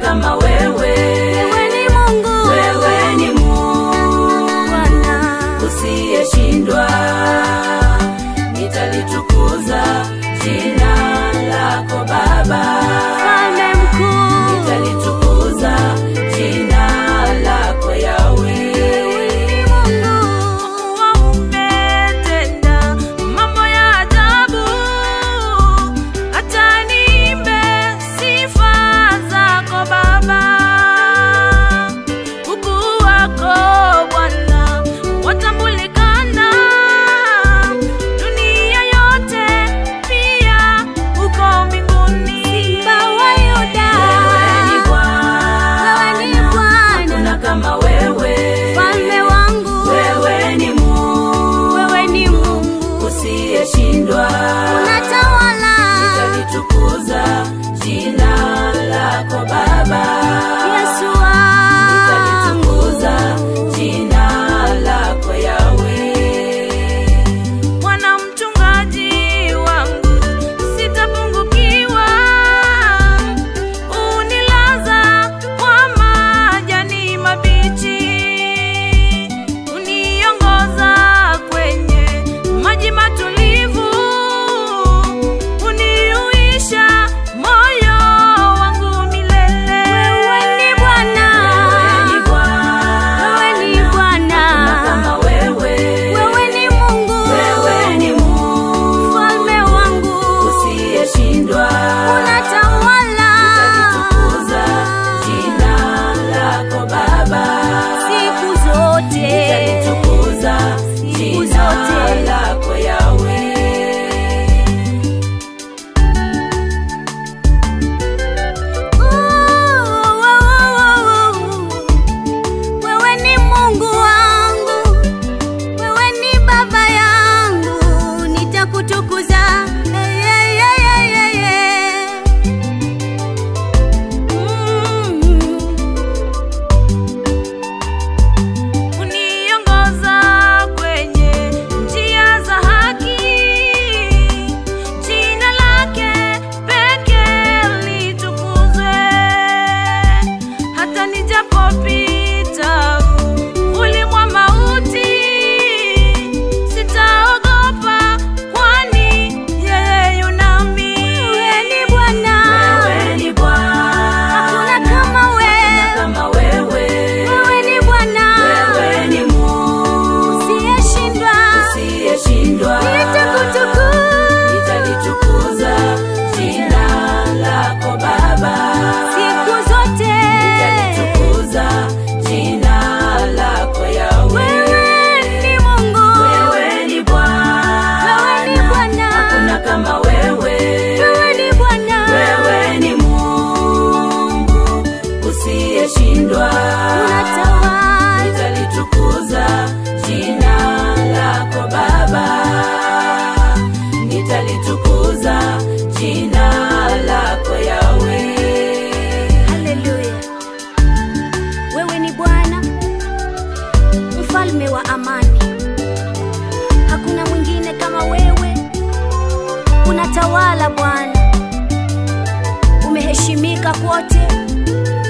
kama wewe. Wewe ni Mungu Wewe ni Mungu Bwana, usiyeshindwa, nitalitukuza jina lako Baba, mfalme mkuu. nitalitukuza jina lako Yawe. Kuwa umetenda mambo ya ajabu, hata niimbe sifa zako Baba. Ukuu wako Bwana watambulikana dunia yote, pia uko mbinguni. Simba wa Yuda, Wewe ni Bwana, wewe ni Bwana, hakuna kama wewe. mfalme wangu, Wewe ni Mungu wewe ni Mungu usiyeshindwa, unatawala. nitalitukuza jina lako Baba. Yesu wangu, Nitalitukuza jina lako Yawe. Bwana mchungaji wangu, sitapungukiwa. Unilaza kwa majani mabichi, uniongoza kwenye maji matulivu, uniuisha moyo wangu milele. Wewe ni Bwana, Wewe ni Bwana, wewe ni Bwana, hakuna kama wewe. wewe ni Mungu, Wewe ni Mungu mfalme wangu usiyeshindwa, unatawala nitalitukuza jina lako Baba. siku zote, Nitalitukuza Siku jina zote. lako Yawe. wewe ni Mungu wangu, wewe ni baba yangu, nitakutukuza Hey, hey, hey, hey, hey, hey. Mm. uniongoza kwenye njia za haki, jina lake pekee litukuzwe. Hata nijapopita uvuli mwa mauti, sitaogopa, kwani yeye yu nami. Wewe ni Bwana, Wewe ni Bwana, hakuna kama wewe. kama wewe. Wewe ni Bwana, Wewe ni Mungu usiyeshindwa. usiyeshindwa, Nitakutukuza nitalitukuza jina lako Baba. siku zote. Nitalitukuza jina lako Yawe. Wewe ni Mungu, Wewe ni Bwana, wewe ni Bwana, hakuna kama wewe. wewe ni Bwana, Wewe ni Mungu usiyeshindwa, unatawala. nitalitukuza jina lako Baba, nitalitukuza jina lako Yawe. Haleluya, wewe ni Bwana, mfalme wa amani. Hakuna mwingine kama wewe, unatawala Bwana, umeheshimika kote,